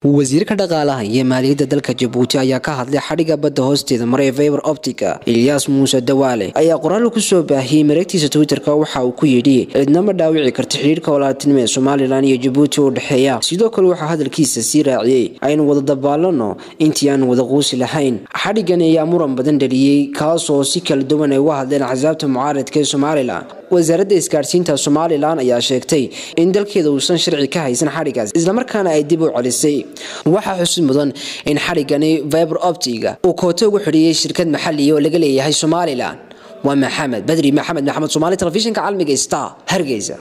wasiirka dhaqaalaha iyo maaliyadda dalka jabuuti ayaa ka hadlay xadhigga badda hoosteeda maray faybar optica ilyaas muuse dawaale ayaa qoraal ku soo baahiyey mareegtiisa twitterka waxa uu ku yidhi cidnama dhaawici karta xidhiirka walaaltinimo ee somalilan iyo jabuuti u dhexeeya sidoo kale waxaa hadalkiisa sii raaciyey aynu wada dabaalano intii aan wada quusi lahayn xadhiggan ayaa muran badan dhaliyey kaasoo si kala duwan ay uga hadleen axsaabta mucaaradka ee somalilan wasaaradda isgaadhsiinta somalilan ayaa sheegtay in dalkeeda uusan sharci ka haysan xadhiggaas islamarkaana ay dib u celisay waxaa xusid mudan in xadhiggani viber optiga uu kooto ugu xidhiiyey shirkad maxaliya oo laga leeyahay somalilan waa maxamed badri maxamed maxamed somaali telefishinka caalamiga star hargeysa